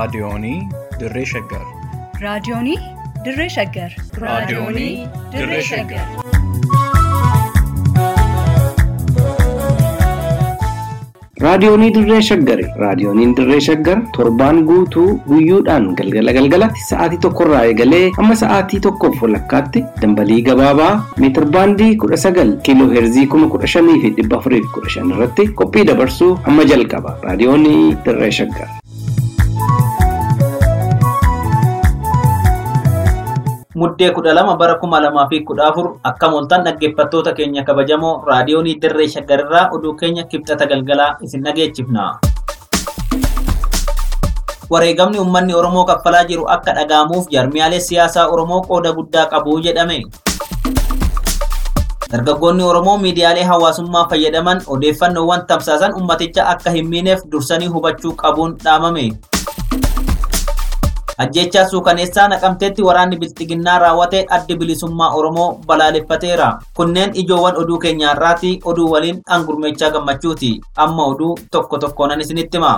Raadiyoonii Dirree Shaggar. Raadiyoonii Dirree Shaggar. Raadiyoonii Dirree Shaggar. Raadiyoonii Dirree Shaggari. Raadiyooniin Dirree Shaggar torbaan guutuu guyyoodhaan galgala galgalatti sa'aatii tokkorraa eegalee hamma sa'aatii tokkoof walakkaatti dambalii gabaabaa meetir baandii kudha sagal kiiloo heerzii kuma kudha shanii fi dhibba afurii fi kudha shan irratti qophii dabarsuu hamma jalqaba. Raadiyoonii Dirree Shaggar. Muddee kudha lama bara kuma lamaa fi kudha afur akka mooltan dhaggeeffattoota keenya kabajamoo raadiyoonii dirree shaggarirraa oduu keenya kibxata galgalaa isin dhageechifna. Wareegamni uummanni Oromoo kaffalaa jiru akka dhaga'amuuf jaarmiyaalee siyaasaa Oromoo qooda guddaa qabu jedhame. Dargaggoonni Oromoo miidiyaalee hawaasummaa fayyadaman odeeffannoowwan tamsaasan ummaticha akka hin miineef dursanii hubachuu qabuun dhaamame. Ajjechaa suukaneessaa naqamteetti waraanni bilxiginnaa raawwate addi bilisummaa Oromoo balaaleffateera. Kunneen ijoowwan oduu keenyaarraati oduu waliin dhangurmeechaa gammachuuti. Amma oduu tokko tokkoonan isinitti hima.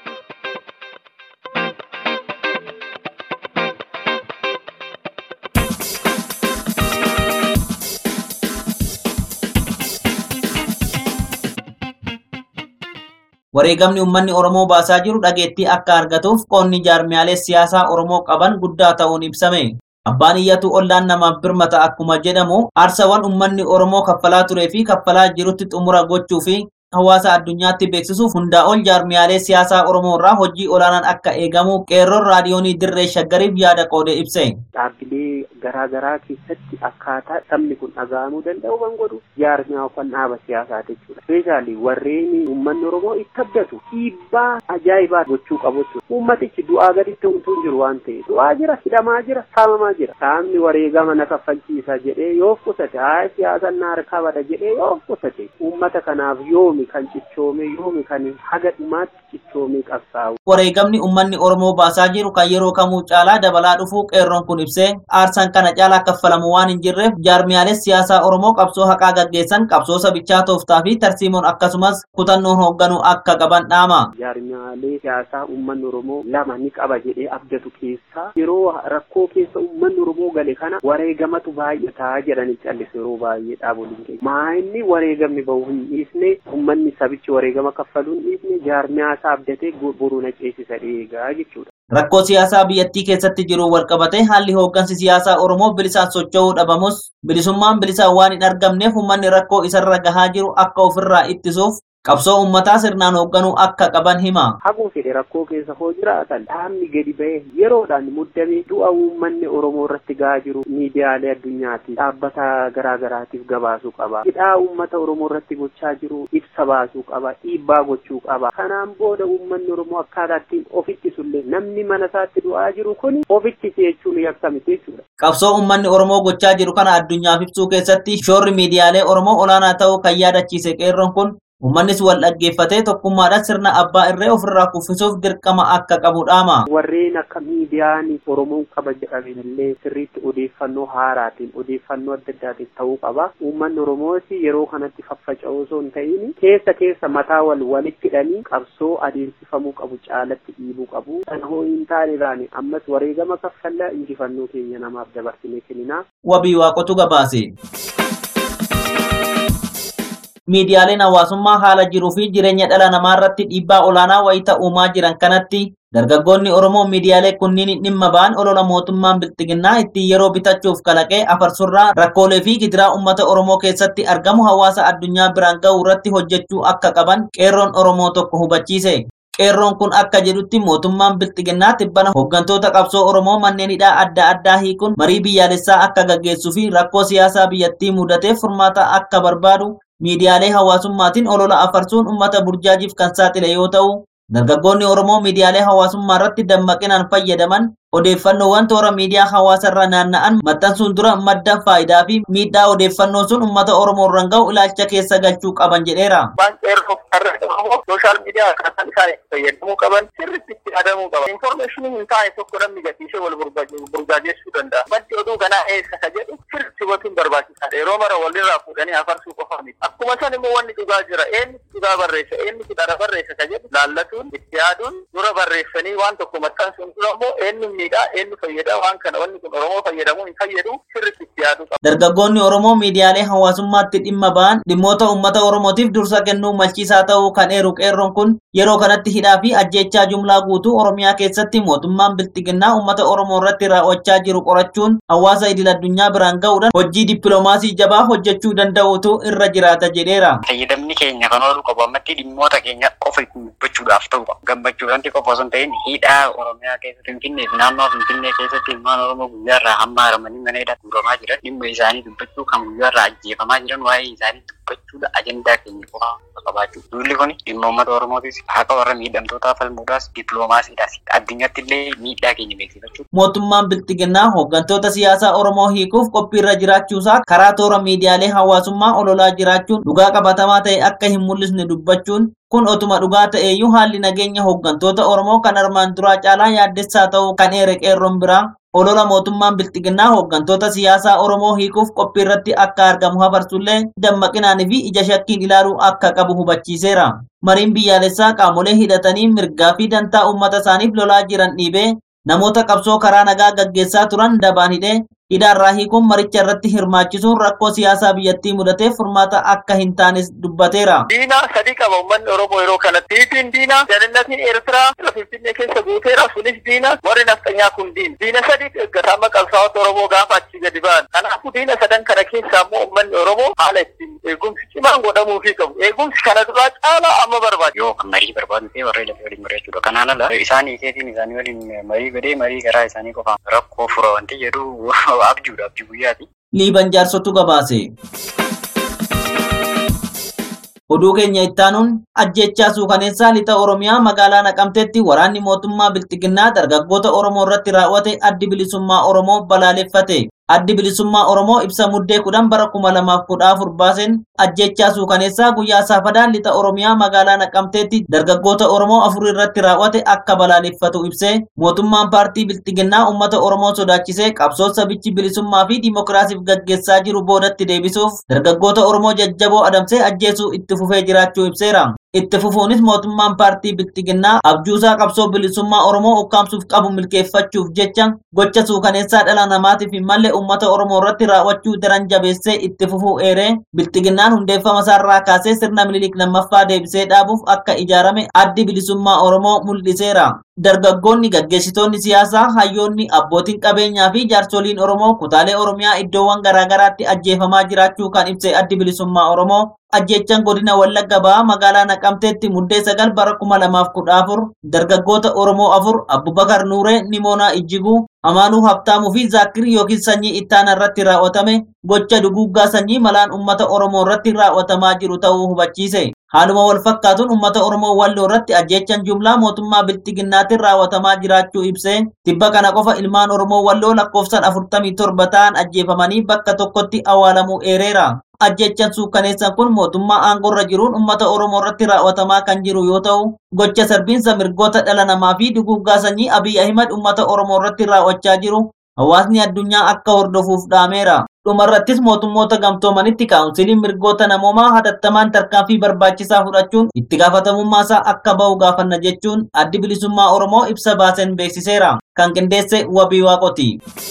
Wareegamni uummanni Oromoo baasaa jiru dhageettii akka argatuuf qoonni jaarmiyaalee siyaasaa Oromoo qaban guddaa ta'uun ibsame. Abbaan iyyatu ollaan namaaf birmata akkuma jedhamu aarsawwan uummanni Oromoo kaffalaa turee fi kaffalaa jirutti xumura gochuu fi hawaasa addunyaatti beeksisuuf hundaa ol jaarmiyaalee siyaasaa Oromoo irraa hojii olaanaan akka eegamu qeerroon raadiyoonii dirree shaggariif yaada qoode ibse. Dhaabbilee garaa garaa keessatti akkaataa sabni kun dhaga'amuu danda'u kan godhu jaarmiyaa kan dhaaba siyaasaa jechuudha. Speeshaalii warreen uummanni Oromoo itti abdatu dhiibbaa ajaa'ibaa gochuu qabu jechuudha. Uummatichi du'aa gaditti homtuu jiru waan ta'eef du'aa jira, hidhamaa jira, saamamaa jira. Saamni wareegama na kaffalchiisa jedhee yoo qusate haa siyaasan na harkaa bada jedhee yoo qusate uummata kanaaf yoomi kan cichoome yoomi kan haga dhumaatti cichoomee qabsaa'u. Wareegamni uummanni Oromoo baasaa jiru kan yeroo kamuu caalaa dabalaa dhufuu qeerroon kun ibsee aarsaan kana caalaa kaffalamu waan hin jirreef jaarmiyaalee siyaasaa Oromoo qabsoo haqaa gaggeessan qabsoo sabichaa tooftaa fi tarsiimoon akkasumas kutannoon hoogganuu akka qaban dhaama. Jaarmiyaalee siyaasaa uummanni Oromoo lama ni qaba jedhee abdatu keessaa yeroo rakkoo keessa uummanni Oromoo gale kana wareegamatu baay'ataa jedhanii callisu yeroo baay'ee dhaaboliin keenya. Maa inni wareegamni bahu hin dhiisne uummanni sabichi wareegama kaffaluu hin dhiisne jaarmiyaa isaa abdatee boruu na ceesisa eegaa jechuudha. Rakkoo siyaasaa biyyattii keessatti jiru walqabatee haalli hooggansi siyaasaa Oromoo bilisaan socho'uu dhabamus bilisummaan bilisaan waan hin argamneef uummanni rakkoo isarra gahaa jiru akka ofirraa ittisuuf qabsoo uummataa sirnaan hoogganuu akka qaban hima. Haguu fedhe rakkoo keessa hoo jiraatan dhaabni gadi ba'ee yeroodhaan muddamee du'a uummanni Oromoo irratti gahaa jiru miidiyaalee addunyaatiif dhaabbata garaa garaatiif gabaasuu qaba. Hidhaa uummata Oromoo irratti gochaa jiru ibsa baasuu qaba. Dhiibbaa gochuu qaba. Kanaan booda uummanni Oromoo akkaataa ittiin ofitti sullee namni mana isaatti du'aa jiru kun ofitti jechuun yakkamite jechuudha. Qabsoo uummanni Oromoo gochaa jiru kana addunyaaf ibsuu keessatti shoorri miidiyaalee Oromoo olaanaa ta'uu kan yaadachiise qeerroon kun Uummannis wal dhaggeeffatee tokkummaadhaan sirna abbaa irree ofirraa kuffisuuf dirqama akka qabu dhaama. Warreen akka miidiyaan Oromoon qaba jedhamen illee sirriitti odeeffannoo haaraatiin odeeffannoo adda addaatiin ta'uu qaba. Uummanni Oromoos yeroo kanatti faffaca'uu osoo hin ta'in keessa keessa mataa wal walitti hidhanii qabsoo adeemsifamuu qabu caalatti dhiibuu qabu. Sana hoo hin taaniraan ammas wareegama kaffallaa injifannoo keenya namaaf dabarsinee kenninaa. Wabii waaqotu gabaase. miidiyaaleen hawaasummaa haala jiruu fi jireenya dhala namaa irratti dhiibbaa olaanaa wayita uumaa jiran kanatti dargaggoonni Oromoo miidiyaalee kunniin dhimma ba'an olola mootummaan bilxiginnaa ittiin yeroo bitachuuf kalaqee afarsurraa rakkoolee fi gidiraa uummata Oromoo keessatti argamu hawaasa addunyaa biraan ga'uu irratti hojjechuu akka qaban qeerroon Oromoo tokko hubachiise. Qeerroon kun akka jedhutti mootummaan bilxiginnaa tibbana hooggantoota qabsoo Oromoo manneen hidhaa adda addaa hiikuun marii biyyaalessaa akka gaggeessuu fi rakkoo siyaasaa biyyattii mudateef furmaata akka barbaadu miidiyaalee hawaasummaatiin olola afarsuun uummata burjaajiif kan saaxile yoo ta'u dargaggoonni Oromoo miidiyaalee hawaasummaa irratti dammaqinaan fayyadaman odeeffannoowwan toora miidiyaa hawaasarra naanna'an maxxansuun dura madda faayidaa fi miidhaa odeeffannoo sun uummata Oromoo irraan ga'u ilaalcha keessa galchuu qaban jedheera. Waan qeerroo irra Oromoo sooshaal miidiyaa akkaataan isaan itti fayyadamuu qaban sirriitti itti yaadamuu qaba. Infoormeeshinii hin taane tokko namni gatiisee wal burjaajeessuu danda'a. Maddi oduu kanaa eessa ka jedhu sirriitti hubachuun barbaachisaadha. Yeroo mara walirraa fuudhanii afarsuu qofa miti. Akkuma san immoo wanni dhugaa jira. Eenyutu dhugaa barreessa? Eenyutu dhara barreessa ka jedhu laallatuun itti yaaduun dura barreessanii waan tokko maxxansuun dura immoo eenyu miidhaa eenyu fayyada waan kana wanni kun Oromoo fayyadamuu hin fayyadu sirriitti itti yaaduu qaba. Dargaggoonni Oromoo miidiyaalee hawaasummaatti dhimma ba'an dhimmoota uummata Oromootiif dursa kennuu malchiisaa ta'uu kan eeru qeerroon kun yeroo kanatti hidhaa fi ajjeechaa jumlaa guutuu Oromiyaa keessatti mootummaan biltiginnaa uummata Oromoo irratti raawwachaa jiru qorachuun hawaasa idil addunyaa biraan ga'uudhaan hojii dippiloomaasii jabaa hojjechuu danda'utu irra jiraata jedheera. Fayyadamni keenya kan oolu qabu ammatti dhimmoota keenya qofa ittiin dubbachuudhaaf ta'u qaba. Gammachuudhaanti qofa osoo hin ta'in hidhaa Oromiyaa keessatti Finfinnee fi naannoo Finfinnee keessatti ilmaan Oromoo guyyaarraa hamma haramanii mana hidhaa guuramaa jiran dhimma isaanii dubbachuu kan guyyaarraa ajjeefamaa jiran waa'ee isaanii dubbachuudha ajandaa keenya qofa qabaachuu. Duulli kun dhimma uummata Oromootis haqa warra miidhamtootaa falmuudhaas dippiloomaasiidhaas addunyaatti illee miidhaa keenya beeksifachuu. Mootummaan biltiginnaa hooggantoota siyaasaa Oromoo hiikuuf qophiirra jiraachuusaa karaa toora miidiyaalee hawaasummaa ololaa jiraachuun dhugaa qabatamaa ta'e akka hin mul'isne dubbachuun kun otuma dhugaa ta'eeyyuu haalli nageenya hooggantoota Oromoo kan armaan duraa caalaa yaaddessaa ta'uu kan eere qeerroon biraa olola mootummaan biltiginnaa hooggantoota siyaasaa Oromoo hiikuuf qophiirratti akka argamu hafarsullee dammaqinaanii fi ija shakkiin ilaaluu akka qabu hubachiiseera. Mariin biyyaalessaa qaamolee hidhatanii mirgaa fi dantaa uummata isaaniif lolaa jiran dhiibee namoota qabsoo karaa nagaa gaggeessaa turan dabaan hidhee hidhaarraa hiikuun maricha irratti hirmaachisuun rakkoo siyaasaa biyyattii mudateef furmaata akka hin taanes dubbateera. Diina sadii qaba uummanni Oromoo yeroo kanatti. Tiitiin diina, jalinnatiin Eertiraa, Finfinnee keessa guuteera sunis diina, warri nafxanyaa kun diina. Diina sadii eeggatama qabsaa'ota Oromoo gaafa achi gadi ba'an. Kanaafuu diina sadan kana keessa ammoo uummanni Oromoo haala ittiin eegumsi cimaan godhamuufii qabu. Eegumsi kana duraa caalaa amma barbaada. Yoo kan marii barbaadu ta'e warra lafee waliin mari'achuudha. Kanaan ala isaan hiikeetiin isaanii waliin marii godhee marii garaa isaanii qofaan rakkoo fura wanti jedhu abjuudha abjuu guyyaati. Liiban jaarsotu gabaase. Oduu keenya ittaanuun ajjechaa suukaneessaa lixa Oromiyaa magaalaa Naqamteetti waraanni mootummaa Biltiginnaa dargaggoota Oromoo irratti raawwate addi bilisummaa Oromoo balaaleffate. Addi bilisummaa Oromoo ibsa muddee kudhan bara kuma lamaaf kudha afur baaseen ajjechaa suukaneessaa guyyaa saafadaan lixa Oromiyaa magaalaa Naqamteetti dargaggoota Oromoo afur irratti raawwate akka balaaleffatu ibsee mootummaan paartii Biltiginnaa uummata Oromoo sodaachisee qabsoo sabichi bilisummaa fi dimokiraasiif gaggeessaa jiru boodatti deebisuuf dargaggoota Oromoo jajjaboo adamsee ajjeesuu itti fufee jiraachuu ibseera. Itti fufuunis mootummaan paartii Biltiginnaa abjuusaa qabsoo bilisummaa Oromoo ukkaamsuuf qabu milkeeffachuuf jecha gocha suukaneessaa dhala namaatiif hin malle uummata Oromoo irratti raawwachuu daran jabeessee itti fufuu eeree Biltiginnaan hundeeffama isaarraa kaasee sirna Minilik lammaffaa deebisee dhaabuuf akka ijaarame addi bilisummaa Oromoo mul'iseera. Dargaggoonni gaggeessitoonni siyaasaa, hayyoonni, abbootiin qabeenyaa fi jaarsoliin Oromoo kutaalee Oromiyaa iddoowwan garaagaraatti ajjeefamaa jiraachuu kan ibse addi bilisummaa Oromoo ajjechaan godina Wallagga Bahaa magaalaa Naqamteetti muddee sagal bara kuma lamaaf kudha afur dargaggoota Oromoo afur Abbubakar Nuuree, Nimoonaa Ijjiguu, Amaanuu Habtaamuu fi Zaakirii yookiin sanyii ittaana irratti raawwatame gocha duguuggaa sanyii malaan uummata Oromoo irratti raawwatamaa jiru ta'uu hubachiise. Haaluma wal fakkaatuun uummata Oromoo walloo irratti ajjechaan jumlaa mootummaa biltiginnaatiin raawwatamaa jiraachuu ibsee tibba kana qofa ilmaan Oromoo walloo lakkoofsaan afurtamii torba ta'an ajjeefamanii bakka tokkotti awwaalamuu eereera. Ajjechaan suukkaneessan kun mootummaa aangorra jiruun uummata Oromoo irratti raawwatamaa kan jiru yoo ta'u, gocha sarbiinsa mirgoota dhala namaa fi duguuggaa sanyii Abiy Ahimad uummata Oromoo irratti raawwachaa jiru hawaasni addunyaa akka hordofuuf dhaameera. dhumarrattis mootummoota gamtoomanitti kaawunsiliin mirgoota namoomaa hatattamaan tarkaanfii barbaachisaa fudhachuun itti gaafatamummaasaa akka ba'u gaafanna jechuun addi bilisummaa Oromoo ibsa baaseen beeksiseera. Kan qindeesse wabii waaqoti.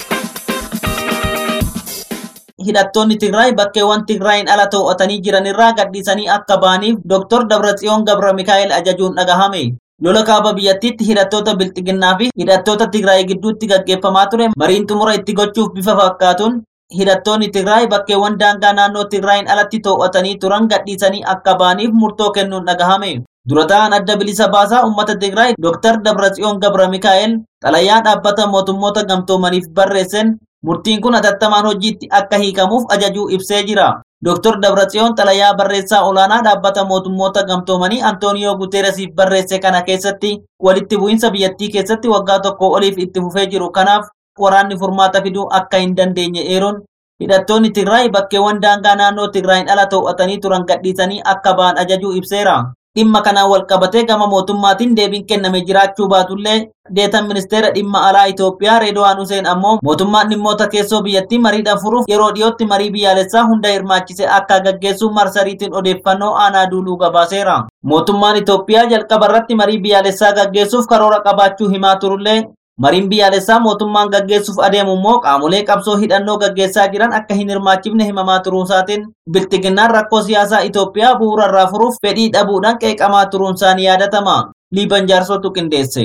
hidhattoonni Tigraay bakkeewwan Tigraayin ala to'atanii jiranirraa gadhiisanii akka ba'aniif Dr. Dabratsiyoon Gabra Mikaa'el ajajuun dhagahame. Lola kaaba biyyattiitti hidhattoota Bilxiginnaa fi hidhattoota Tigraay gidduutti gaggeeffamaa ture mariin xumura itti gochuuf bifa fakkaatuun hidhattoonni Tigraay bakkeewwan daangaa naannoo Tigraayin alatti to'atanii turan gadhiisanii akka ba'aniif murtoo kennuun dhagahame. Dura ta'an adda bilisa baasaa uummata Tigraay Dr. Dabratsiyoon Gabra Mikaa'el xalayaa dhaabbata mootummoota gamtoomaniif barreessan murtiin kun hatattamaan hojiitti akka hiikamuuf ajajuu ibsee jira. Dr. Dabratsiyoon xalayaa barreessaa olaanaa dhaabbata mootummoota gamtoomanii Antooniyoo Guteeresiif barreesse kana keessatti walitti bu'iinsa biyyattii keessatti waggaa tokko oliif itti fufee jiru kanaaf waraanni furmaata fiduu akka hin dandeenye eeruun hidhattoonni Tigraay bakkeewwan daangaa naannoo Tigraayin ala to'atanii turan gadhiisanii akka ba'an ajajuu ibseera. dhimma kanaan wal qabatee gama mootummaatiin deebiin kenname jiraachuu baatullee deetan ministeera dhimma alaa Itoophiyaa Reedwaan Huseen ammoo mootummaan dhimmoota keessoo biyyattii mariidhaan furuuf yeroo dhiyootti marii biyyaalessaa hunda hirmaachise akka gaggeessu marsariitiin odeeffannoo aanaa duuluu gabaaseera. Mootummaan Itoophiyaa jalqaba irratti marii biyyaalessaa gaggeessuuf karoora qabaachuu himaa turullee Mariin biyyaalessaa mootummaan gaggeessuuf adeemu immoo qaamolee qabsoo hidhannoo gaggeessaa jiran akka hin hirmaachifne himamaa turuunsaatiin biltiginnaan rakkoo siyaasaa Itoophiyaa bu'uura irraa furuuf fedhii dhabuudhaan qeeqamaa turuunsaan yaadatama. Liiban jaarsootu qindeesse.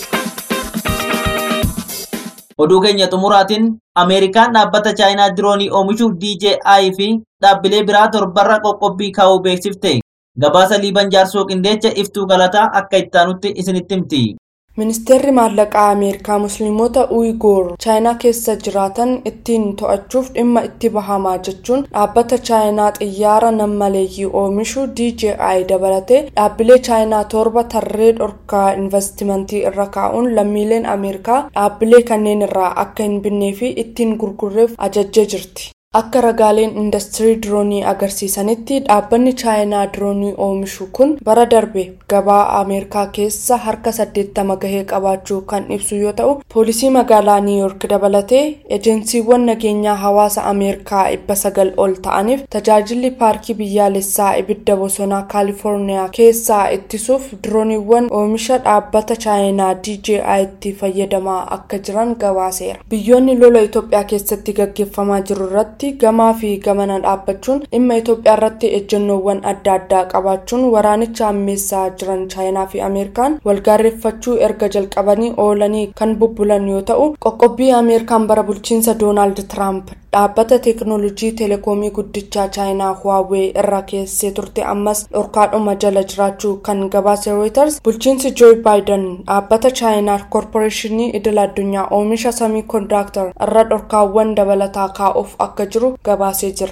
Oduu keenya xumuraatiin Ameerikaan dhaabbata Chaayinaa diroonii oomishu DJI fi dhaabbilee biraa torbarra qoqqobbii kaa'uu beeksifte. Gabaasa Liiban jaarsoo qindeecha iftuu galataa akka ittaanutti isinitti himti. ministeerri maallaqaa ameerikaa musliimota uygoor chaayinaa keessa jiraatan ittiin to'achuuf dhimma itti bahamaa jechuun dhaabbata chaayinaa xiyyaara nammaleeyyii oomishu dji dabalatee dhaabbilee chaayinaa torba tarree dhorkaa investimentii irra kaa'uun lammiileen ameerikaa dhaabbilee kanneen irraa akka hin binnee fi ittiin gurgurreef ajajjee jirti. akka ragaaleen industirii diroonii agarsiisanitti dhaabbanni chaayinaa diroonii oomishu kun bara darbe gabaa ameerikaa keessa harka 80 gahee qabaachuu kan ibsu yoo ta'u poolisii magaalaa niiyork dabalatee ejensiiwwan nageenyaa hawaasa ameerikaa 900 ol ta'aniif tajaajilli paarkii biyyaalessaa ibidda bosonaa kaalifoorniyaa keessaa ittisuuf dirooniiwwan oomisha dhaabbata chaayinaa dji itti fayyadamaa akka jiran gabaaseera biyyoonni lola itoophiyaa keessatti gaggeeffamaa jiru irratti gamaa fi gamana dhaabbachuun dhimma Itoophiyaa irratti ejjennoowwan adda addaa qabaachuun waraanicha ammeessaa jiran chaayinaa fi ameerikaan walgaarreeffachuu erga jalqabanii oolanii kan bubbulan yoo ta'u qoqqobbii ameerikaan bara bulchiinsa doonaald tiraamp dhaabbata teeknoolojii teleekoomii guddichaa chaayinaa huwaawee irra keessee turte ammas dhorkaadhuma jala jiraachuu kan gabaase reuters bulchiinsi jooy baayiden dhaabbata chaayinaa koorporeeshinii idil addunyaa oomisha samii koondaaktar irra dhorkaawwan dabalataa kaa'uuf akka jiru gabaasee jira.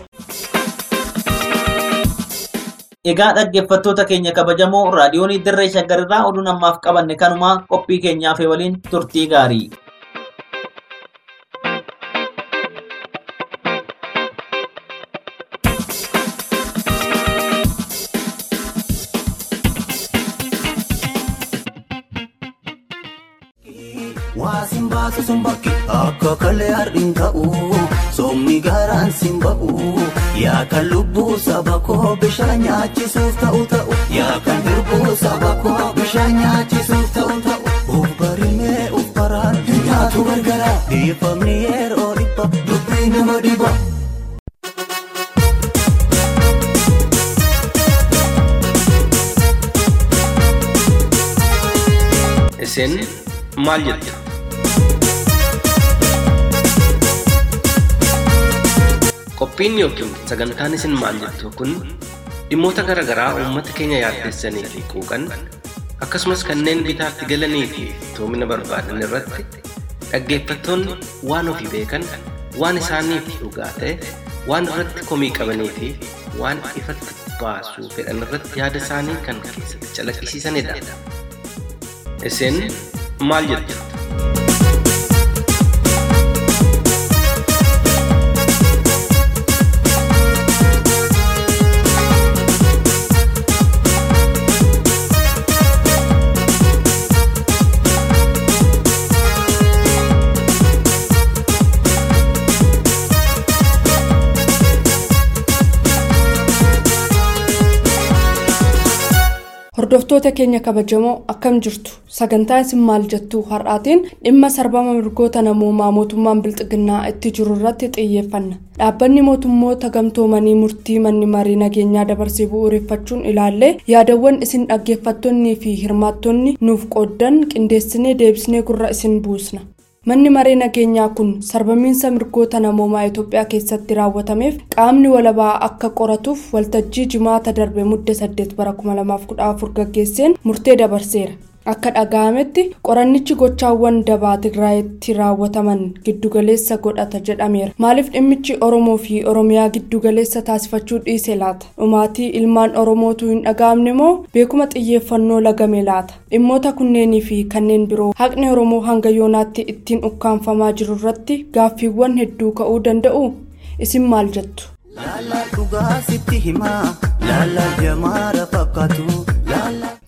Egaa dhaggeeffattoota keenya kabajamoo raadiyoonii dirree shaggarirraa oduu namaaf qabanne kanuma qophii keenyaaf waliin turtii gaarii. Waasin baasu sun bakki akka kalee har'in ka'u soomni garaan sin ba'u yaa kan lubbuu saba koo bishaan nyaachisuuf ta'u ta'u yaa kan dirbuu saba koo bishaan nyaachisuuf ta'u ta'u uf barimee uf baraan nyaatu gargara dhiifamni yeroo dhibba dubbii nama dhiba. Isin maal jettu? Qophiin yookiin sagantaan isin maal jettu kun dhimmoota garaa garaa uummata keenya yaaddessanii fi quuqan akkasumas kanneen bitaatti galanii fi toomina barbaadan irratti dhaggeeffattoonni waan ofii beekan waan isaaniif dhugaa ta'e waan irratti komii qabanii fi waan ifatti baasuu fedhan irratti yaada isaanii kan keessatti calaqqisiisanidha. Isin maal jettu? hordoftoota keenya kabajamoo akkam jirtu sagantaa isin maal jettu har'aatiin dhimma sarbama mirgoota namoomaa mootummaan bilxiginnaa itti jiru irratti xiyyeeffanna dhaabbanni mootummoota gamtoomanii murtii manni marii nageenyaa dabarsee bu'uureffachuun ilaallee yaadawwan isin dhaggeeffattoonnii fi hirmaattonni nuuf qooddan qindeessinee deebisnee gurra isin buusna. manni maree nageenyaa kun sarbamiinsa mirgoota namoomaa itoophiyaa keessatti raawwatameef qaamni walabaa akka qoratuuf waltajjii jimaata darbe mudde 8 bara 2014 gaggeesseen murtee dabarseera akka dhaga'ametti qorannichi gochaawwan dabaa tigraayitti raawwataman giddugaleessa godhata jedhameera maaliif dhimmichi oromoo fi oromiyaa giddugaleessa taasifachuu dhiise laata dhumaatii ilmaan oromootu hin dhaga'amne moo beekuma xiyyeeffannoo lagame laata dhimmoota kunneenii fi kanneen biroo haqni oromoo hanga yoonaatti ittiin ukkaanfamaa jiru irratti gaaffiiwwan hedduu ka'uu danda'u isin maal jettu. Laala dhugaa sitti himaa laala jamaara fakkaatu laala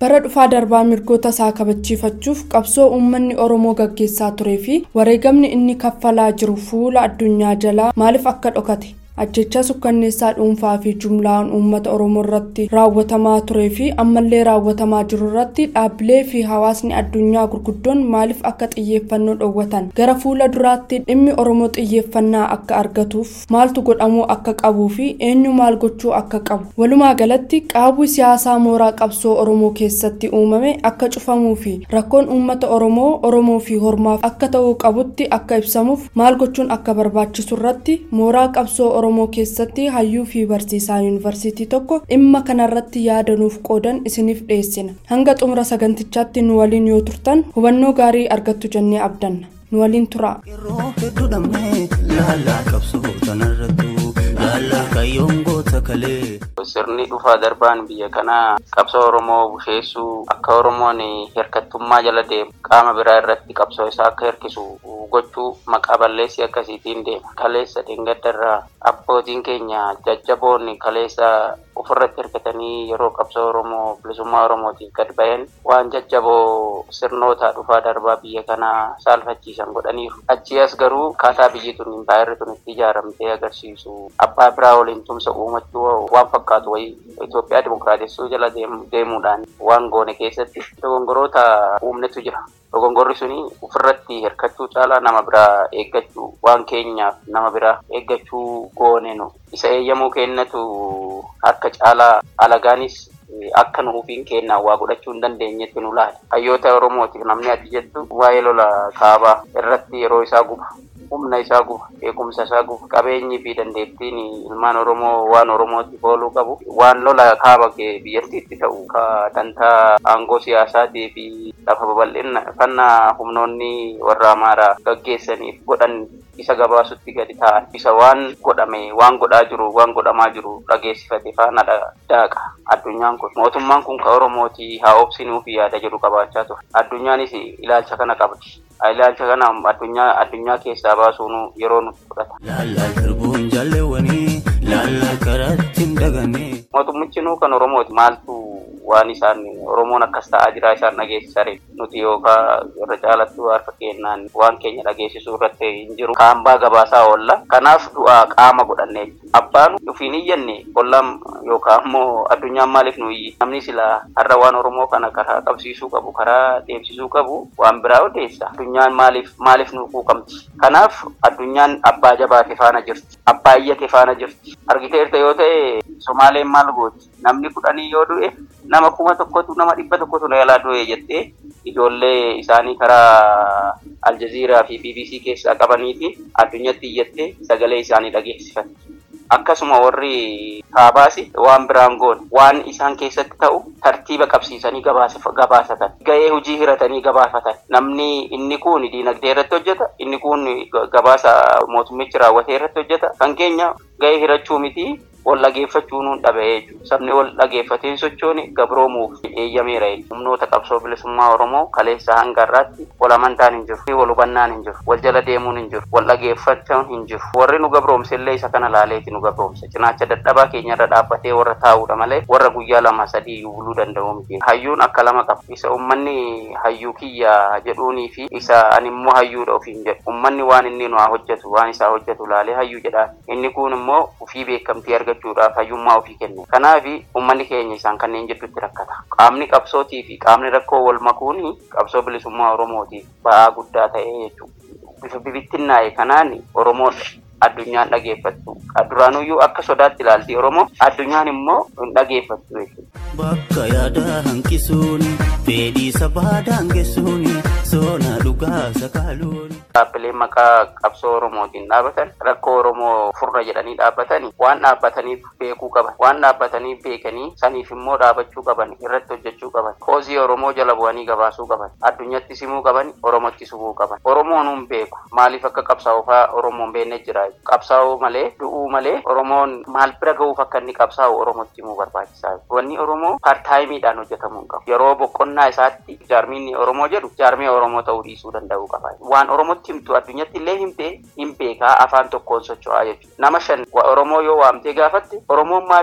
bara dhufaa darbaa mirgoota isaa kabachiifachuuf qabsoo uummanni oromoo gaggeessaa turee fi wareegamni inni kaffalaa jiru fuula addunyaa jalaa maaliif akka dhokate ajjechaa sukkanneessaa dhuunfaa fi jumlaan uummata oromoo irratti raawwatamaa turee fi ammallee raawwatamaa jiru irratti dhaabbilee fi hawaasni addunyaa gurguddoon maaliif akka xiyyeeffannoo dhoowwatan gara fuula duraatti dhimmi oromoo xiyyeeffannaa akka argatuuf maaltu godhamuu akka qabuu fi eenyu maal gochuu akka qabu walumaa galatti qaawwi siyaasaa mooraa qabsoo oromoo keessatti uumame akka cufamuu fi rakkoon uummata oromoo oromoo fi hormaaf akka ta'uu qabutti akka ibsamuuf maal gochuun akka barbaachisu irratti mooraa qabsoo oromoo keessatti hayyuu fi barsiisaa yuunivarsiitii tokko dhimma kanarratti yaadanuuf qoodan isiniif dhiyeessina hanga xumura sagantichaatti nu waliin yoo turtan hubannoo gaarii argattu jennee abdanna nu waliin turaa. Yeroo hedduu dhabnee laalaa qabsoo tanarrattu laalaa kayyoon goota kalee. Sirni dhufaa darbaan biyya kanaa qabsoo Oromoo busheessuu akka Oromoon hirkattummaa jala deemu qaama biraa irratti qabsoo isaa akka hirkisu gochuu maqaa balleessi akkasiitiin deema. Kaleessa dheengaddarraa abbootiin keenya jajjaboonni kaleessa ofirratti hirkatanii yeroo qabsoo Oromoo bilisummaa Oromootiin gad bayan waan jajjaboo sirnoota dhufaa darbaa biyya kanaa saalfachiisan godhaniiru. Achi as garuu akkaataa biyyi tun impaayirri tun itti ijaaramtee agarsiisu abbaa biraa waliin tumsa uumachuu waan fakkaatu wayii Itoophiyaa dimokiraatessuu jala deemuudhaan waan goone keessatti dogongoroota uumnetu jira. Dogongorri suni ofirratti hirkachuu caalaa nama biraa eeggachuu waan keenyaaf nama biraa eeggachuu goone nu isa eeyyamuu kennatu harka caalaa alagaanis akka nu ufiin kennaa waa godhachuu hin dandeenyetti nu laala. Hayyoota Oromootiif namni ati jettu waa'ee lola kaabaa irratti yeroo isaa guba. humna isaa guba beekumsa isaa guba qabeenyi fi dandeettiin ilmaan oromoo waan oromootiif ooluu qabu waan lola kaaba biyyattiitti ta'u ka dantaa aangoo siyaasaatii fi lafa babal'ifannaa humnoonni warra amaaraa gaggeessaniif godhan isa gabaasutti gadi ta'an isa waan godhame waan godhaa jiru waan godhamaa jiru dhageessifate faana daaqa addunyaan kun mootummaan kun ka oromooti haa obsinuu fi yaada jedhu qabaachaa ture addunyaanis ilaalcha kana qabdi ilaalcha kana addunyaa addunyaa keessaa baasuun yeroo nutti fudhata. Laalaa darbuun jaalleewwanii laalaa karaatti hin daganne. Mootummichi nuu kan Oromooti maaltu waan isaan Oromoon akkas ta'aa jira isaan dhageessisare nuti yookaan irra caalattuu harka kennaan waan keenya dhageessisuu irratti hin jiru. Kaambaa gabaasaa oolla. Kanaaf du'aa qaama godhannee abbaan dhufiin iyyanne ollaan yookaan immoo addunyaan maaliif nu iyyi namni silaa har'a waan Oromoo kana karaa qabsiisuu qabu karaa deemsisuu qabu waan biraa odeessa. Addunyaan maaliif maaliif nu quuqamti. Kanaaf addunyaan abbaa jabaate faana jirti. Abbaa iyyate faana jirti. Argiteerta yoo ta'e Somaaleen maal gooti? Namni kudhanii yoo du'e nama kuma tokkotu nama dhibba tokkotu na jalaa du'e jettee ijoollee isaanii karaa Aljaziiraa fi BBC keessaa qabaniiti addunyatti iyyattee sagalee isaanii dhageessifatti. Akkasuma warri kaabaasi waan biraan goon waan isaan keessatti ta'u tartiiba qabsiisanii gabaasatan. Ga'ee hojii hiratanii gabaafatan. Namni inni kun diinagdee irratti hojjeta, inni kun gabaasa mootummichi raawwatee irratti hojjeta. Kan keenya ga'ee hirachuu miti wal dhageeffachuu nuun dhabee jechuudha. Sabni wal dhageeffatee sochoone gabroomuuf eeyyameera jechuudha. Humnoota qabsoo bilisummaa Oromoo kaleessa hanga har'aatti wal amantaan hin jiru, wal hubannaan hin jiru, wal jala deemuun hin jiru, wal dhageeffachuun hin jiru. Warri nu gabroomse illee isa kana laaleeti nu gabroomse. Cinaacha dadhabaa keenyarra dhaabbatee warra taa'uudha malee warra guyyaa lama sadii iyyuu buluu danda'u miti. Hayyuun akka lama qaba. Isa uummanni hayyuu kiyya jedhuunii fi isa ani immoo hayyuudha ofiin jedhu. Uummanni waan inni nu hojjetu waan isaa hojjetu laalee hayyuu jedhaan. Inni kun immoo ofii beekamtii argachuu argachuudhaaf hayyummaa ofii kenne. Kanaaf uummanni keenya isaan kanneen jidduutti rakkata. Qaamni qabsootii fi qaamni rakkoo wal makuun qabsoo bilisummaa Oromootiif ba'aa guddaa ta'ee jechuudha. Bifa bibittinnaa'e kanaan Oromoon addunyaan dhageeffattu. Duraanuyyuu akka sodaatti ilaalti Oromoo addunyaan immoo hin dhageeffattu jechuudha. Bakka yaada hanqisuun fedhii sabaa daangessuun soona dhugaa sakaaluun. Dhaabbileen maqaa qabsoo Oromootiin dhaabatan rakkoo Oromoo furra jedhanii dhaabbatanii waan dhaabbataniif beekuu qaban waan dhaabbataniif beekanii saniif immoo dhaabachuu qaban irratti hojjechuu qaban koozii Oromoo jala bu'anii gabaasuu qaban addunyatti simuu qaban Oromootti simuu qaban Oromoon hin beeku maaliif akka qabsaa'u fa'aa Oromoon beekne jira qabsaa'uu malee du'uu malee Oromoon maal bira ga'uuf akka inni qabsaa'u Oromootti himuu barbaachisaa wanni Oromoo paartaayimiidhaan hojjetamuu hin qabu yeroo boqonnaa isaatti jaarmiin Oromoo jedhu jaarmee Oromoo ta'uu dhiisuu danda'uu qaba waan Oromootti himtu addunyatti illee himtee hin beekaa afaan tokkoon socho'aa jechuudha. Nama shan Oromoo yoo waamtee gaafatte Oromoon maaliif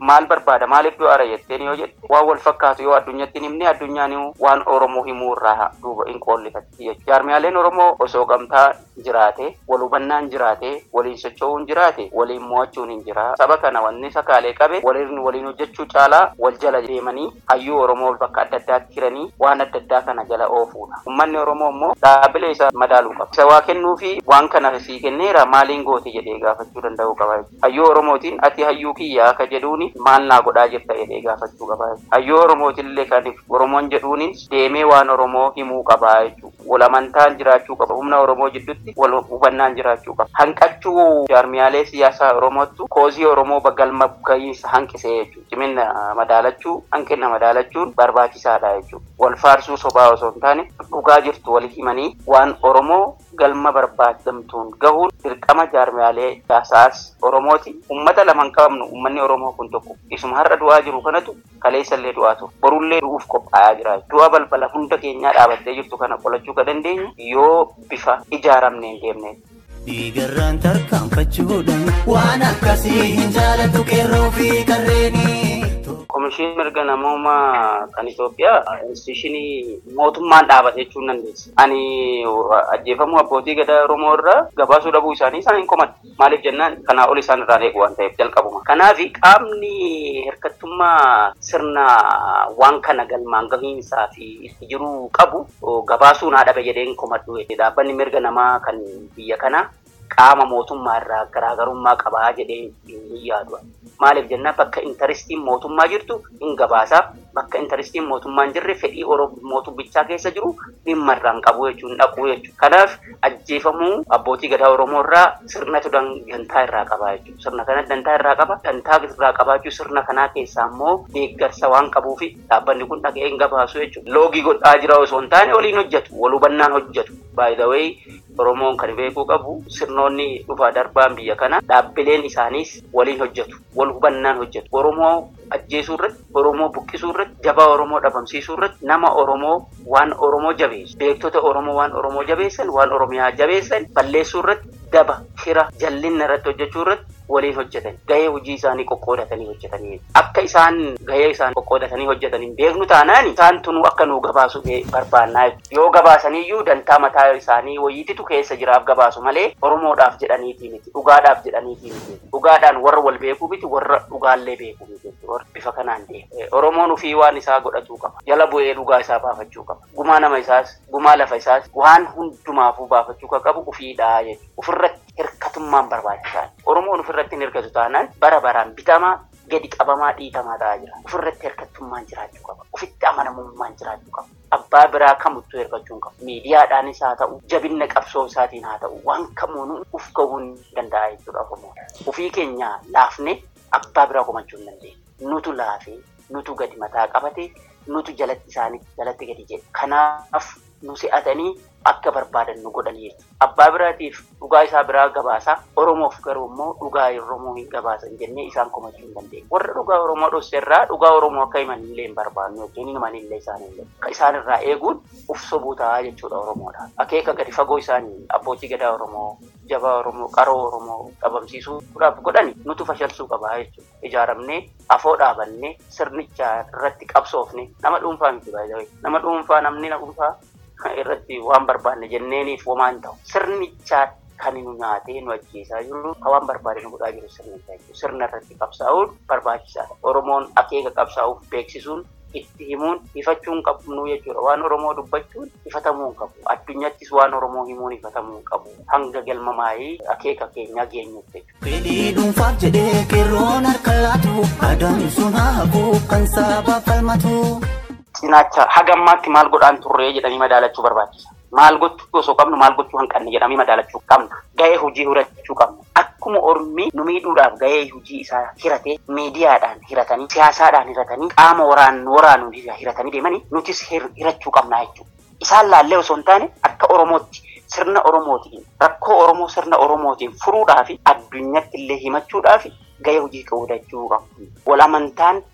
maal barbaada maaliif du'a ara jetteen yoo jedhe waan wal fakkaatu yoo addunyatti hin himne addunyaan waan oromoo himuu irraa duuba hin qoollifatti jechuudha jaarmiyaaleen oromoo osoo gamtaa jiraate wal hubannaan jiraate waliin socho'uun jiraate waliin mo'achuun hin jira saba kana wanni sakaalee qabe waliin waliin hojjechuu caalaa wal jala deemanii hayyuu oromoo bakka adda addaatti jiranii waan adda addaa kana jala oofuudha ummanni oromoo immoo dhaabbilee isaa madaaluu qaba isa waa kennuu fi waan kana sii kenneera maaliin goote jedhee gaafachuu danda'uu qaba hayyuu oromootiin ati hayyuu kiyyaa akka jedhuuni maal naa godhaa jirta jedhee gaafachuu qaba hayyuu oromootillee kan oromoon jedhuunis deemee waan oromoo himuu qabaa jechuudha wal amantaan jiraachuu qaba humna oromoo jidduutti wal hubannaan jiraachuu qaba hanqachuu jaarmiyaalee siyaasaa oromootu koozii oromoo galma gahiinsa hanqisee jechuudha cimina madaalachuu hanqina madaalachuun barbaachisaadha jechuudha wal faarsuu sobaa osoo hin taane dhugaa jirtu wal himanii waan oromoo galma barbaadamtuun gahuun dirqama jaarmiyaalee siyaasaas oromooti ummata lama hin qabnu ummanni oromoo kun tokko isuma har'a du'aa jiru kanatu kaleessallee du'aa ture borullee du'uuf qophaa'aa jira du'a balbala hunda keenyaa dhaabattee jirtu kana qolachuu ka dandeenyu yoo bifa ijaaramneen deemne Dhiigarraan tarkaanfachuudhaan waan akkasii hin jaalatu qeerroo fi qarreenii. Komishinii mirga namoomaa kan Itoophiyaa institushinii mootummaan dhaabate jechuun dandeessa. Ani ajjeefamuu abbootii gadaa Oromoo irraa gabaasuu dhabuu isaanii isaan hin komadha. Maaliif jennaan kanaa ol isaan irraa eegu waan ta'eef jalqabuma. Kanaaf qaamni hirkattummaa sirna waan kana galmaan gahiinsaa fi itti jiruu qabu gabaasuu naa dhabe jedheen komadhu. Dhaabbanni mirga namaa kan biyya kanaa qaama mootummaa irraa garaagarummaa qabaa jedhee hin yaadu. Maaliif jennaan bakka intarestiin mootummaa jirtu hin gabaasaaf bakka intarestiin mootummaa hin jirre fedhii mootummichaa keessa jiru dhimma irraan qabu jechuun dhaqu jechuudha. Kanaaf ajjeefamuu abbootii gadaa Oromoo irraa sirnatu dantaa irraa qaba jechuudha. Sirna kana dantaa irraa qaba. Dantaa irraa qabaachuu sirna kanaa keessaa immoo deeggarsa waan qabuuf dhaabbanni kun dhaga'ee hin gabaasu jechuudha. Loogii godhaa jira osoo hin taane waliin hojjetu. Wal hubannaan hojjetu. By the way Oromoon kan beekuu qabu sirnoonni dhufaa darbaan biyya kana dhaabbileen isaaniis waliin hojjetu. Wal hubannaan hojjetu. Oromoo ajjeesuu irratti, Oromoo buqqisuu irratti, jabaa Oromoo dhabamsiisuu irratti, nama Oromoo waan Oromoo jabeessu, beektota Oromoo waan Oromoo jabeessan, waan Oromiyaa jabeessan balleessuu irratti, daba, shira, jallinna irratti hojjechuu irratti waliin hojjetan. Gahee hojii isaanii qoqqoodatanii hojjetanii. Akka isaan gahee isaan qoqqoodatanii hojjetanii beeknu taanaan isaan tunuu akka nuu gabaasu barbaannaa yoo gabaasaniyyuu dantaa mataa isaanii wayiititu keessa jiraaf gabaasu malee Oromoodhaaf jedhaniitii miti. Dhugaadhaaf jedhaniitii miti. Dhugaadhaan warra wal beekuu miti warra dhugaallee beekuu miti. Bifa kanaan deema. Oromoon ofii waan isaa godhatuu qaba. Jala bu'ee dhugaa isaa baafachuu qaba. Gumaa nama isaas, gumaa lafa isaas waan hundumaafuu baafachuu kan qabu ofiidhaa jechuudha. Ofirratti hirkatummaan barbaachisaadha. Oromoon ofirratti hin hirkatu taanaan bara baraan bitamaa gadi qabamaa dhiitamaa ta'aa jira. Ofirratti hirkattummaan jiraachuu qaba. Ofitti amanamummaan jiraachuu qaba. Abbaa biraa kamittuu hirkachuu hin qabu. Miidiyaadhaanis haa ta'u, jabinna qabsoo isaatiin haa ta'u, waan kamuun uf gahuu hin danda'a jechuudha Oromoon. Ofii keenya laafne abbaa biraa komachuu hin dandeenye. Nutu laafee, nutu gadi mataa qabate, nutu jalatti isaanii jalatti gadi jedhe. Kanaaf nu si'atanii akka barbaadan nu godhanii jechuudha. Abbaa biraatiif dhugaa isaa biraa gabaasa. Oromoof garuu immoo dhugaa Oromoo hin gabaasan jennee isaan komachuu hin dandeenye. Warra dhugaa Oromoo dhoosse irraa dhugaa Oromoo akka himan illee hin barbaannu jechuun hin himan illee isaan illee. Isaan irraa eeguun uf sobuu ta'aa jechuudha Oromoodha. Akeeka gadi fagoo isaanii abbootii gadaa Oromoo, jabaa Oromoo, qaroo Oromoo dhabamsiisuudhaaf godhani nutu fashalsuu qabaa jechuudha. Ijaaramnee afoo dhaabannee sirnicha irratti qabsoofne nama dhuunfaa miti baay'ee. Nama dhuunfaa namni dhuunfaa irratti waan barbaanne jenneeniif homaa hin ta'u. Sirnichaa kan nu nyaatee nu ajjeesaa jiru waan barbaade nu godhaa jiru sirnichaa jechuudha. Sirna irratti qabsaa'uun barbaachisaadha. Oromoon akeeka qabsaa'uuf beeksisuun itti himuun ifachuun qabnu jechuudha. Waan Oromoo dubbachuun ifatamuu hin qabu. Addunyattis waan Oromoo himuun ifatamuu hin qabu. Hanga galma maayii akeeka keenyaa geenyutti jechuudha. Fedhii dhuunfaaf jedhee qeerroon harka laatu adamsuun hafu kan saba falmatu. Cinaacha hagammaatti maal godhaan turree jedhanii madaalachuu barbaachisa. Maal gochuu osoo qabnu maal gochuu hanqanne jedhamee madaalachuu qabna. Gahee hojii hirachuu qabna. Akkuma Ormi nu miidhuudhaaf gahee hojii isaa hiratee miidiyaadhaan hiratanii siyaasaadhaan hiratanii qaama waraan waraanuun hiratanii deemanii nutis hirachuu qabna jechuudha. Isaan laallee osoo hin taane akka Oromootti sirna Oromootiin rakkoo Oromoo sirna Oromootiin furuudhaaf addunyatti illee himachuudhaaf gahee hojii qodachuu qabu. Wal amantaan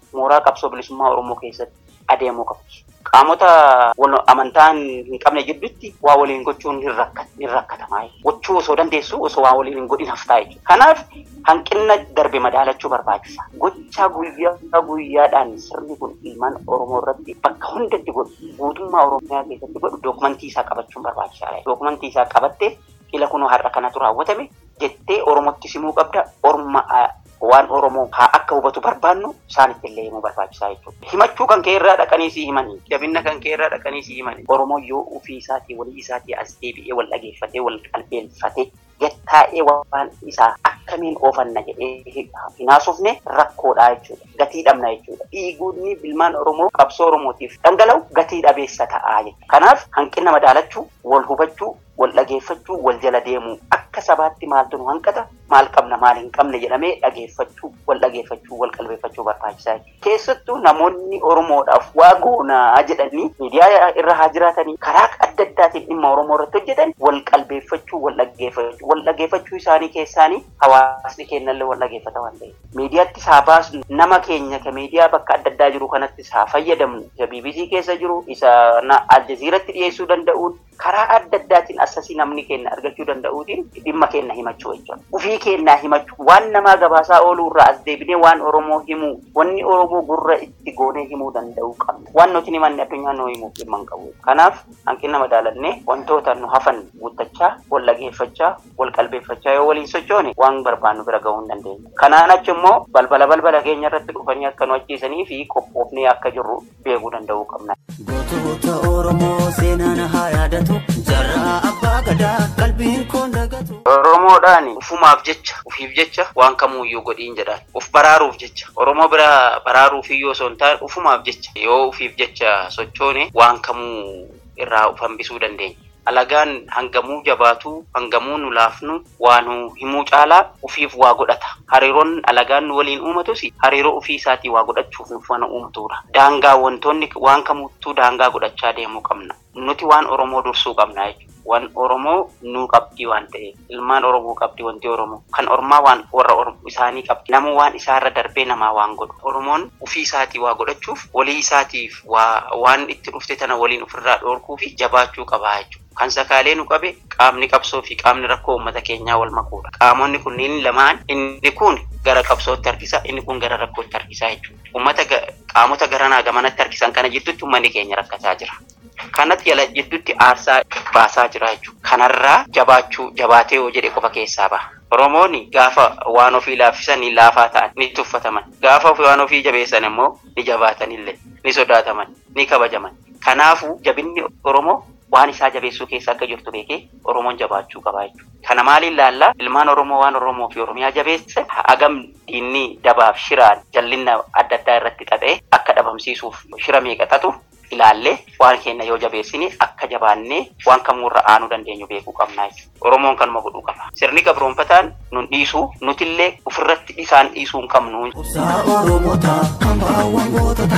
mooraa qabsoo bilisummaa Oromoo keessatti adeemuu qabdi. Qaamota wal amantaan hin qabne gidduutti waa waliin gochuun hin rakkata hin rakkatamaa gochuu osoo dandeessu osoo waa waliin hin godhin haftaa jechuudha. Kanaaf hanqina darbe madaalachuu barbaachisa. Gochaa guyyaa guyyaadhaan sirni kun ilmaan Oromoo irratti bakka hundatti godhu guutummaa Oromiyaa keessatti godhu dookumantii isaa qabachuun barbaachisaadha. Dookumantii isaa qabattee ila kunoo har'a kanatu raawwatame jettee Oromootti simuu qabda. Orma waan Oromoo haa akka hubatu barbaannu isaanitti illee himuu barbaachisaa jechuudha. Himachuu kan kee irraa dhaqanii si himanii, jabina kan kee irraa dhaqanii si himanii. Oromoo yoo ofii isaatii walii isaatii as deebi'ee wal dhageeffatee wal qalbeeffatee gattaa'ee waan isaa akkamiin oofanna jedhee hinaasufne rakkoodha jechuudha. Gatii dhabna jechuudha. Dhiigni ilmaan Oromoo qabsoo Oromootiif dhangala'u gatii dhabeessa ta'aa jechuudha. Kanaaf hanqina madaalachuu, wal hubachuu, wal dhageeffachuu, wal jala deemuu akka sabaatti maaltu nu hanqata, maal qabna, maal hin qabne jedhamee dhageeffachuu, wal dhageeffachuu, wal qalbeeffachuu barbaachisaa jechuudha. Keessattuu namoonni Oromoodhaaf waa goonaa jedhanii miidiyaa irra haa jiraatanii karaa adda addaatiin dhimma Oromoo irratti hojjetan wal qalbeeffachuu, wal dhageeffachuu, wal dhageeffachuu isaanii keessaanii hawaasni keenyallee wal dhageeffata waan ta'eef. Miidiyaatti haa baasnu nama keenya ka miidiyaa bakka adda addaa jiru kanatti haa fayyadamnu. Isa BBC keessa jiru, isa Aljaziiratti dhiyeessuu danda'uun karaa adda addaatiin assasii namni keenya argachuu danda'uutiin dhimma keenya himachuu jechuudha. Ufii keenyaa himachuu waan namaa gabaasaa ooluu irraa as deebinee waan Oromoo himuu wanni Oromoo gurra itti goonee himuu danda'uu qabna. Waan nuti himanne addunyaa nuu himuuf dhimma hin qabu. Kanaaf hanqina madaalannee wantoota nu hafan guuttachaa, wal dhageeffachaa, wal qalbeeffachaa yoo waliin sochoone waan barbaannu bira gahuu hin dandeenya. Kanaan achi immoo balbala balbala keenya irratti dhufanii akka nu ajjeesanii fi qophoofnee akka jirru beekuu danda'uu qabna. Gootota Oromoo seenaan haa yaadatu jarraa abbaa gadaa qalbiin koon dagatu. Oromoodhaan ufumaaf jecha ufiif jecha waan kamuuyyuu godhiin jedhaan uf baraaruuf jecha Oromoo bira baraaruuf iyyuu osoo hin taane ufumaaf jecha yoo ufiif jecha sochoone waan kamuu irraa uf hambisuu dandeenya. Alagaan hangamuu jabaatuu hangamuu nu laafnu waa nu himuu caalaa ufiif waa godhata. Hariiroon alagaan nu waliin uumatus hariiroo ufii isaatii waa godhachuuf nuuf waan uumtuudha. Daangaa wantoonni waan kamuuttuu daangaa godhachaa deemuu qabna. Nuti waan Oromoo dursuu qabna jechuudha. Waan Oromoo nuu qabdi waan ta'eef ilmaan Oromoo qabdi wanti Oromoo kan Ormaa waan warra isaanii qabdi. Namuu waan isaarra darbee namaa waan godhu. Oromoon ufii isaatii waa godhachuuf walii isaatiif waan itti dhufte tana waliin ofirraa dhoorkuu fi jabaachuu qabaa jechuudha. Kan sakaalee nu qabe qaamni qabsoo fi qaamni rakkoo uummata keenyaa wal makuudha. Qaamonni kunneen lamaan inni kun gara qabsootti harkisa inni kun gara rakkootti harkisaa jechuudha. Uummata qaamota garanaa gamanatti harkisan kana jidduutti uummanni keenya rakkataa jira. Kanatti jala jidduutti aarsaa baasaa jira jechuudha. Kanarraa jabaachuu jabaatee yoo jedhe qofa keessaa baha. Oromoonni gaafa waan ofii laaffisanii laafaa ta'an ni tuffataman. Gaafa waan ofii jabeessan immoo ni jabaatanillee ni sodaataman ni kabajaman. Kanaafuu jabinni Oromoo waan isaa jabeessuu keessa akka jirtu beekee Oromoon jabaachuu qaba jechuudha. Kana maaliin laallaa ilmaan Oromoo waan Oromoo fi Oromiyaa jabeesse hagam diinni dabaaf shiraan jallinna adda addaa irratti xaxee akka dhabamsiisuuf shira meeqa xaxu ilaallee waan keenya yoo jabeessine akka jabaannee waan kamuurra aanuu dandeenyu beekuu qabna jechuudha. Oromoon kanuma godhuu qaba. Sirni gabroonfataan nun dhiisuu nutillee ofirratti isaan dhiisuu hin qabnu. Saa Oromoota hambaawwan gootota.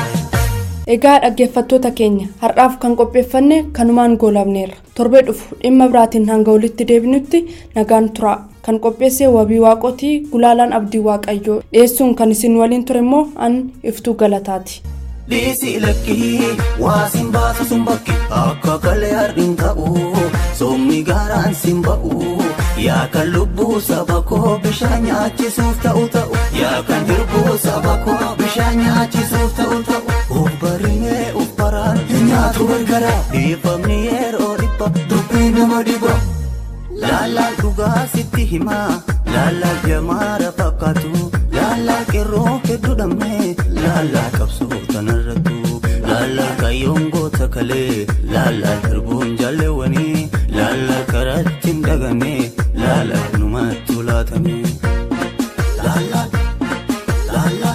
Egaa dhaggeeffattoota keenya har'aaf kan qopheeffanne kanumaan goolabneerra torbee dhufu dhimma biraatiin hanga walitti deebinutti nagaan tura kan qopheesse wabii waaqotii gulaalaan abdii waaqayyoo dhiyeessuun kan isin waliin ture immoo an iftuu galataati. Dhiisi lakkii waasin baasu sun bakki akka kalee har'in ta'u soomni gaaraan sin ba'u yaa kan lubbuu saba koo bishaan nyaachisuuf ta'u ta'u yaa kan hirbuu saba koo bishaan nyaachisuuf ta'u ta'u uf barimee uf baraan hin nyaatu gargara dhiifamni yeroo dhibba dubbii nama dhiba laallaa dhugaa sitti himaa laallaa jamaara fakkaatu laallaa qeerroo hedduu dhabnee laallaa qabsoo tanarrattu laallaa kayyoon goota kalee laallaa darbuun jaalleewwanii laallaa karatti hin dhagane laallaa numattu laatame laallaa laallaa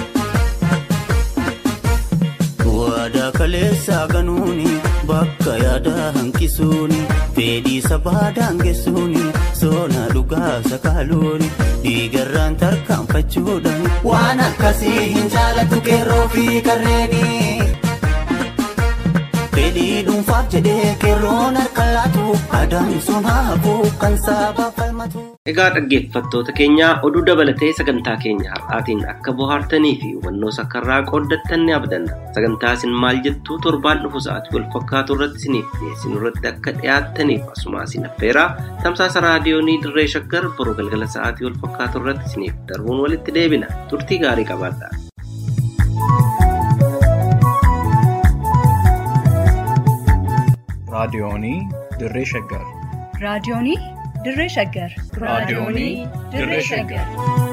waadaa kaleessaa ganuuni bakka yaadaa hanqisuuni fedhii sabaa daangessuuni soona dhugaa sakaaluuni dhiigarraan tarkaanfachuudhaan waan akkasii hin jaalatu qeerroo fi karreeni. Fedhii dhuunfaaf jedhee qeerroon harka laatu adaan sun haa hafu kan saba falmatu. Egaa dhaggeeffattoota keenya oduu dabalatee sagantaa keenya har'aatiin akka bohaartanii fi hubannoo sakkarraa qooddattan ni abdanna. Sagantaa isin maal jettuu torbaan dhufu sa'aatii wal fakkaatu irratti isiniif dhiyeessinu irratti akka dhiyaattaniif asuma isin affeeraa tamsaasa raadiyoonii dirree shaggar boruu galgala sa'aatii wal fakkaatu irratti isiniif darbuun walitti deebina. Turtii gaarii qabaadhaa. raadiyoonii dirree shaggar raadiyoonii dirree shaggar raadiyoonii dirree shaggar